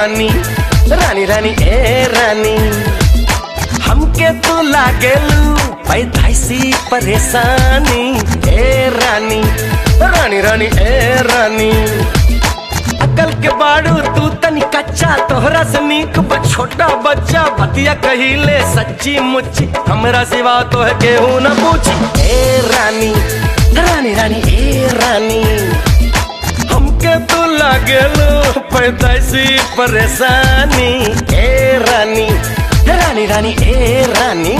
रानी रानी रानी ए रानी हमके तू लागेलू पैदाइसी परेशानी ए रानी रानी रानी ए रानी अकल के बाड़ू तू तनी कच्चा तोहरा से नीक बा छोटा बच्चा बतिया कहिले सच्ची मुच्ची हमरा सिवा तो है केहू न पूछी ए रानी रानी रानी ए रानी हमके तू लागेलो पैदाइशी परेशानी ए रानी रानी रानी ए रानी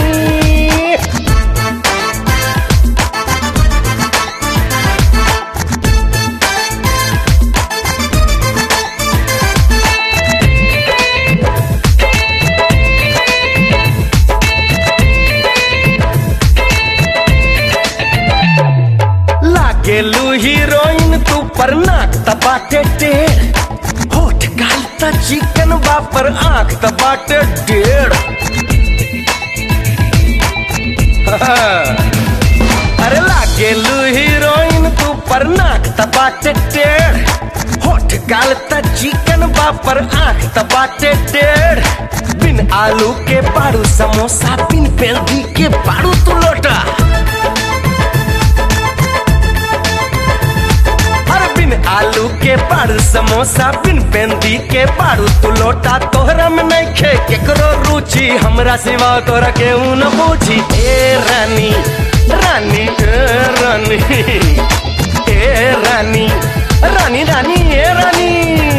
लागेलू हीरोइन तू पर नाक तपाटे टेढ़ होठ गाल त चिकन बापर आंख तपाटे डेढ़ अरे लागेलू हीरोइन तू पर नाक तपाटे टेढ़ होठ गाल त चिकन बापर आंख तपाटे टेढ़ बिन आलू के पाड़ू समोसा बिन पेल्दी के पाड़ू तू लोटा अरे बिन आलू के पाड़ू समोसा बिन पेंदी के पाड़ू तू लोटा तोहरा में नहीं खे केकरो रुचि हमरा सिवा तोरा के न पूछी ए रानी रानी ए रानी ए रानी रानी रानी ए रानी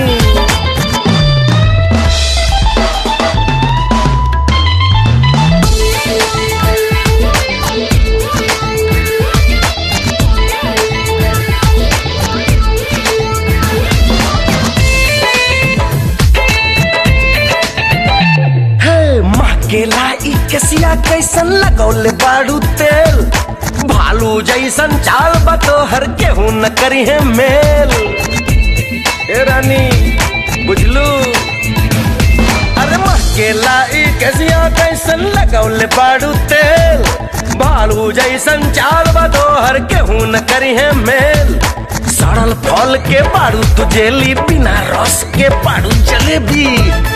हे माँ के लाई कसिया कैसन लगौले बाड़ू तेल भालू जैसन चाल बतो हर केहू न करी है मेल ए रानी बुझलू अरे माँ के लाई कसिया कैसन लगौले बाड़ू तेल भालू जैसन चाल बतो हर केहू न करी है मेल सड़ल फल के बाड़ू तू जेली बिना रस के बाड़ू जलेबी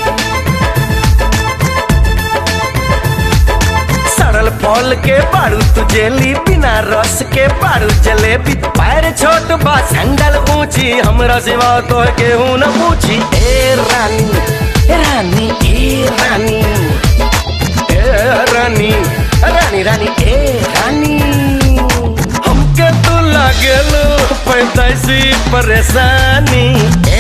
सड़ल फल के बारू तू जेली बिना रस के बारू जलेबी पैर छोट बा संगल ऊंची हमरा सिवा तो केहू न पूछी ए रानी ए रानी ए रानी ए रानी रानी रानी ए रानी हमके तू लागेलो पैदाइशी परेशानी